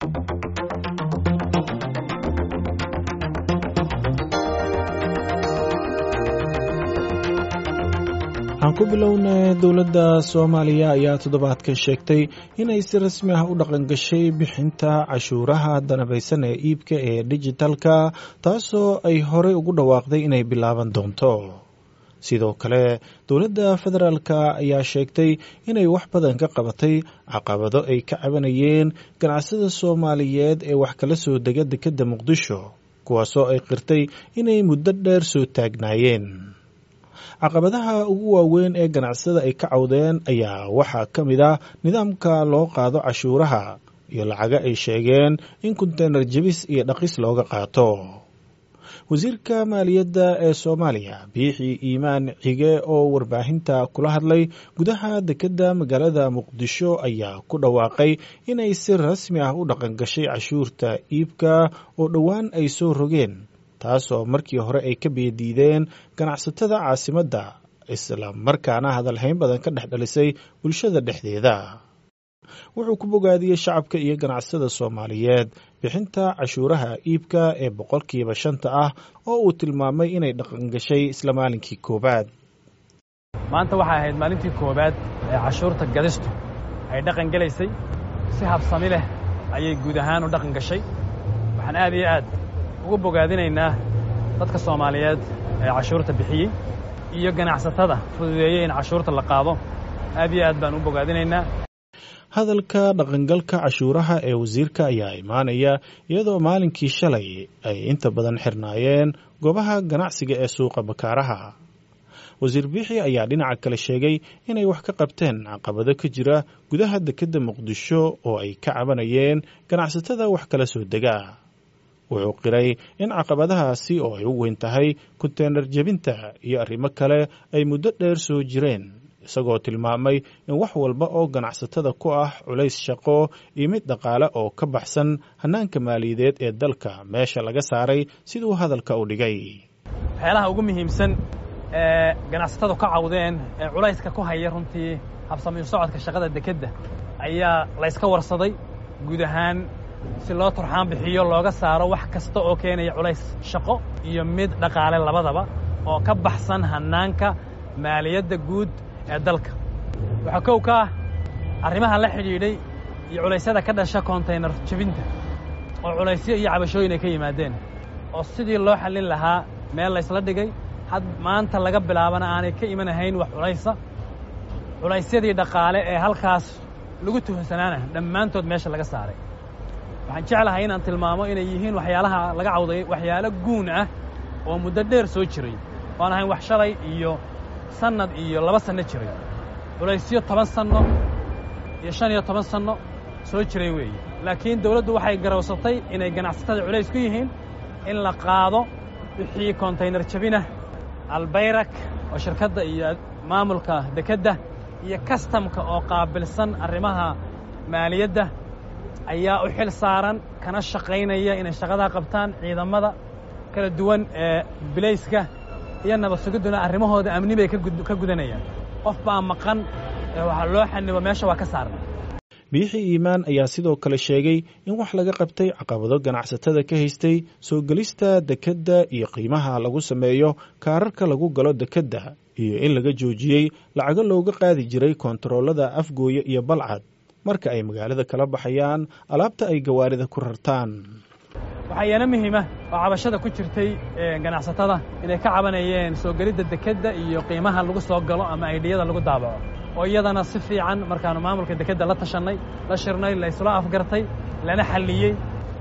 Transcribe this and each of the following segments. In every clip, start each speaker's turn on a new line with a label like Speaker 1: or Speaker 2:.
Speaker 1: waxaan ku bilownay dowladda soomaaliya ayaa toddobaadkan sheegtay inay si rasmi ah u dhaqangashay bixinta cashuuraha danabaysan ee iibka ee dijitalka taasoo ay horey ugu dhawaaqday inay bilaaban doonto sidoo kale dowladda federaalka ayaa sheegtay inay wax badan ka qabatay caqabado ay ka cabanayeen ganacsada soomaaliyeed ee wax kala soo dega dekedda muqdisho kuwaasoo ay qirtay inay muddo dheer soo taagnaayeen caqabadaha ugu waaweyn ee ganacsada ay ka cawdeen ayaa waxaa ka mid ah nidaamka loo qaado cashuuraha iyo lacaga ay sheegeen in konteynar jebis iyo dhaqis looga qaato wasiirka maaliyadda ee soomaaliya biixi iimaan cige oo warbaahinta kula hadlay gudaha dekedda magaalada muqdisho ayaa ku dhawaaqay inay si rasmi ah u dhaqangashay cashuurta iibka oo dhowaan ay soo rogeen taasoo markii hore ay ka beediideen ganacsatada caasimadda isla markaana hadalhayn badan ka dhex dhalisay bulshada dhexdeeda wuxuu ku bogaadiyey shacabka iyo ganacsada soomaaliyeed bixinta cashuuraha iibka ee boqolkiiba shanta ah oo uu tilmaamay inay dhaqangashay isla maalinkii koowaad
Speaker 2: maanta waxay ahayd maalintii koowaad ee cashuurta gadistu ay dhaqan gelaysay si habsami leh ayay guud ahaan u dhaqan gashay waxaan aad iyo aad ugu bogaadinaynaa dadka soomaaliyeed ee cashuurta bixiyey iyo ganacsatada fududeeyey in cashuurta la qaado aad iyo aad baan u bogaadinaynaa
Speaker 1: hadalka dhaqangalka cashuuraha ee wasiirka ayaa imaanaya iyadoo maalinkii shalay ay inta badan xirnaayeen goobaha ganacsiga ee suuqa bakaaraha wasiir biixi ayaa dhinaca kale sheegay inay wax ka qabteen caqabado ka jira gudaha dekedda muqdisho oo ay ka cabanayeen ganacsatada wax kala soo dega wuxuu qiray in caqabadahaasi oo ay u weyn tahay konteynar jebinta iyo arrimo kale ay muddo dheer soo jireen isagoo tilmaamay in wax walba oo ganacsatada ku ah culays shaqo iyo mid dhaqaale oo ka baxsan hannaanka maaliyadeed ee dalka meesha laga saaray siduu hadalka u dhigay
Speaker 2: waxyaalaha ugu muhiimsan ee ganacsatadu ka cawdeen ee culayska ku haya runtii habsamiyo socodka shaqada dekedda ayaa layska warsaday guud ahaan si loo turxaan bixiyo looga saaro wax kasta oo keenaya culays shaqo iyo mid dhaqaale labadaba oo ka baxsan hannaanka maaliyadda guud ee dalka waxaa kow ka ah arrimaha la xidhiidhay iyo culaysyada ka dhasha kontaynar jebinta oo culaysyo iyo cabashooyin ay ka yimaadeen oo sidii loo xallin lahaa meel laysla dhigay had maanta laga bilaabana aanay ka imanahayn wax culaysa culaysyadii dhaqaale ee halkaas lagu tuhunsanaana dhammaantood meesha laga saaray waxaan jeclahay inaan tilmaamo inay yihiin waxyaalaha laga cawday waxyaalo guun ah oo muddo dheer soo jiray oan ahayn wax shalay iyo sannad iyo laba sanno jiray culaysyo toban sanno iyo shan iyo toban sanno soo jiray weeye laakiin dawladdu waxay garowsatay inay ganacsatada culays ku yihiin in la qaado wixii kontaynar jabinah albayrak oo shirkadda iyo maamulka dekedda iyo kastamka oo qaabilsan arrimaha maaliyadda ayaa u xil saaran kana shaqaynaya inay shaqadaa qabtaan ciidamada kala duwan ee bilayska iyo nabad sugidduna arrimahooda amni bay ka gudanayaan qof baa maqan ee waxaa loo xanibo meesha waa ka saarna
Speaker 1: biixi iimaan ayaa sidoo kale sheegay in wax laga qabtay caqabado ganacsatada ka haystay soo gelista dekedda iyo qiimaha lagu sameeyo kaararka lagu galo dekedda iyo in laga joojiyey lacago looga qaadi jiray koontaroolada afgooye iyo balcad marka ay magaalada kala baxayaan alaabta ay gawaarida ku rartaan
Speaker 2: waxaa iyana muhiima oo cabashada ku jirtay ganacsatada inay ka cabanayeen soo gelidda dekedda iyo qiimaha lagu soo galo ama aydhiyada lagu daabaco oo iyadana si fiican markaannu maamulka dekedda la tashannay la shirnay la isla afgartay lana xalliyey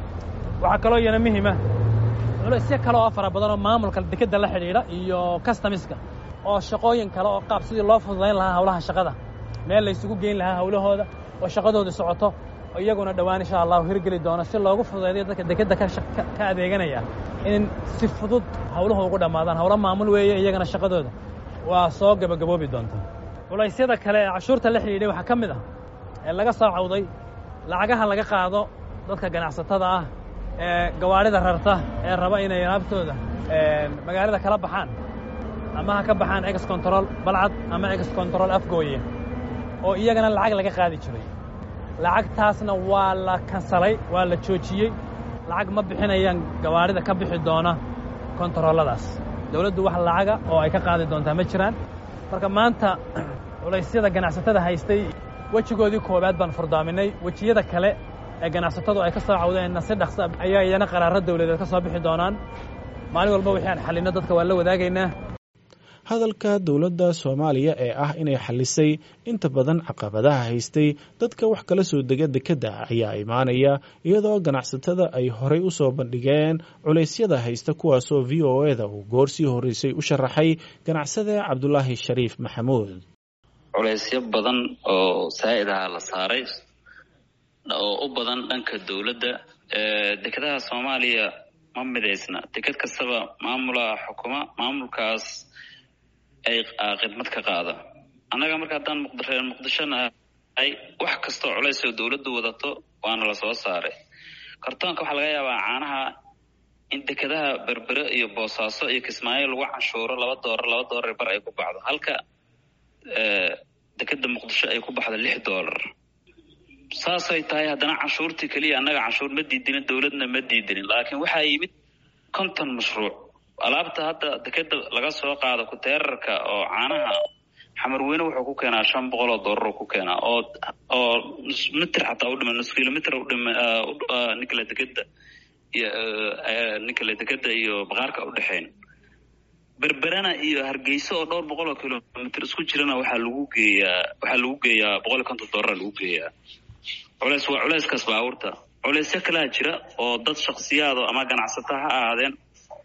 Speaker 2: waxaa kaloo iyana muhiima culaysyo kale oo fara badan oo maamulka dekedda la xidhiidha iyo kastamiska oo shaqooyin kale oo qaab sidii loo fududayn lahaa hawlaha shaqada meel laysugu geyn lahaa hawlahooda oo shaqadooda socoto oo iyaguna dhowaan insha allahu hirgeli doono si loogu fududaydayo dadka dekedda ka adeeganaya in si fudud hawluhu ugu dhammaadaan hawlo maamul weeye iyagana shaqadooda waa soo gebagaboobi doonta culaysyada kale ee cashuurta la xidhiidhay waxaa ka mid ah ee laga soo cawday lacagaha laga qaado dadka ganacsatada ah ee gawaadhida rarta ee raba inay alaabtooda magaalada kala baxaan ama ha ka baxaan ex control balcad ama ex control afgooye oo iyagana lacag laga qaadi jiray lacagtaasna waa la kansalay waa la joojiyey lacag ma bixinayaan gawaarida ka bixi doona kontarooladaas dawladdu wax lacaga oo ay ka qaadi doontaa ma jiraan marka maanta culaysyada ganacsatada haystay wejigoodii koowaad baan furdaaminay wejiyada kale ee ganacsatadu ay ka soo cawdeenna si dhaqsa ayaa iyana qaraaro dawladeed ka soo bixi doonaan maalin walba wixii aan xallinno dadka waa la wadaagaynaa
Speaker 1: hadalka dowladda soomaaliya ee ah inay xalisay inta badan caqabadaha haystay dadka wax kala soo dega dekedda ayaa imaanaya iyadoo ganacsatada ay horay u soo bandhigeen culaysyada haysta kuwaasoo v o e da uu goor sii horreysay u sharaxay ganacsade cabdulaahi shariif maxamuud
Speaker 3: culaysyo badan oo saa'id aha la saaray oo u badan dhanka dowladda dekedaha soomaaliya ma midaysna deked kastaba maamulaa xukuma maamulkaas ay khidmad ka qaada annaga marka haddaan muqdreer muqdishona ay wax kastoo culays oo dowladdu wadato waana la soo saaray kartoonka waxaa laga yaabaa caanaha in dekedaha berbere iyo boosaaso iyo kismaayo lagu canshuuro laba doolar laba doolar bar ay ku baxdo halka dekeda muqdisho ay ku baxdo lix doolar saasay tahay haddana canshuurtii keliya annaga canshuur ma diidinin dowladna ma diidinin laakiin waxaa yimid konton mashruuc alaabta hadda dekeda laga soo qaado kuteerarka oo caanaha xamarweyne wuxuu ku keenaa shan boqol oo doolar ku keenaa oo oo nus mitir xataa udhima nus kilomitr udhima ninkale dekeda iyo ninkale dekeda iyo baqaarka udhexeyn berberana iyo hargeyso oo dhowr boqol oo kilomitr isku jirana waxaa lagu geeyaa waxaa lagu geeyaa boqol iyo konton doolara lagu geeyaa culeys waa culeyskaas baabuurta culeysyo kalaa jira oo dad shaksiyaado ama ganacsato ha ahaadeen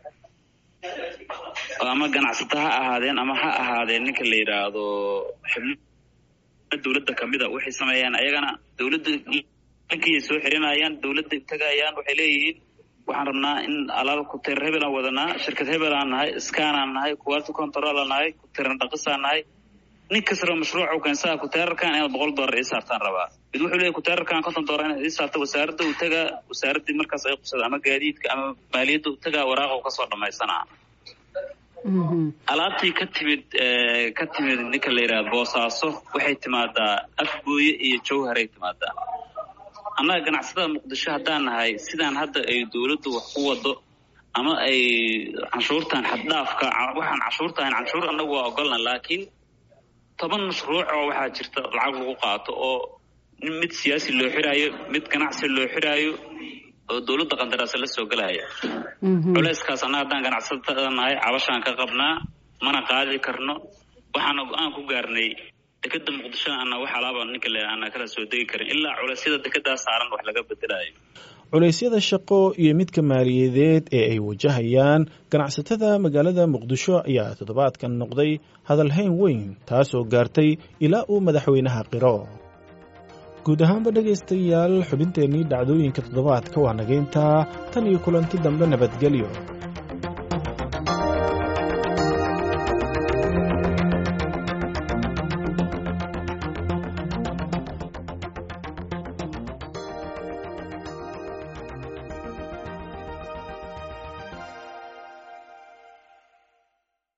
Speaker 3: ama ganacsato ha ahaadeen ama ha ahaadeen ninka la yidhaahdo xibno dowladda kamida waxay sameeyaan ayagana dowladda dhankiyay soo xirinayaan dowladday tagayaan waxay leeyihiin waxaan rabnaa in alaaba kuteer hebelaan wadanaa shirkad hebelaan nahay skanaan nahay quality controlaan nahay kuteeran dhaqisaan nahay nin kastaba mashruucu keensaha kuteerarkan inaad boqol doolar ii saartaan rabaa mid wuxuu leeyahy kuteerarkan konton doolar inaad ii saarta wasaaradda uu tagaa wasaaraddii markaas ay qusada ama gaadiidka ama maaliyadda uu tagaa waraaqa kasoo dhamaysanaa alaabtii ka timid ka timid ninka la yidhahda boosaaso waxay timaadaa afgooye iyo jawharay timaadaa annaga ganacsatada muqdisho haddaan nahay sidaan hadda ay dowladdu wax ku wado ama ay canshuurtan xaddhaafka waxaan canshuurta ahayn canshuur annagu waa ogolna laakiin toban mashruuc oo waxaa jirta lacag lagu qaato oo mid siyaasi loo xiraayo mid ganacsi loo xiraayo oo dowladda qandaraasa la soo gelaya culeyskaas annaga haddaan ganacsatada nahay cabashaan ka qabnaa mana qaadi karno waxaana go-aan ku gaarnay dekeda muqdishona ana wax alaaba ninka le ana kala soo degi karin ilaa culeysyada dekedaa saaran wax laga bedelayo
Speaker 1: culeysyada shaqo iyo midka maaliyadeed ee ay wajahayaan ganacsatada magaalada muqdisho ayaa toddobaadkan noqday hadalhayn weyn taasoo gaartay ilaa uu madaxweynaha qiro guud ahaanba dhegaystayaal xubinteennii dhacdooyinka toddobaadka waa nagayntaa tan iyo kulanti dambe nabadgelyo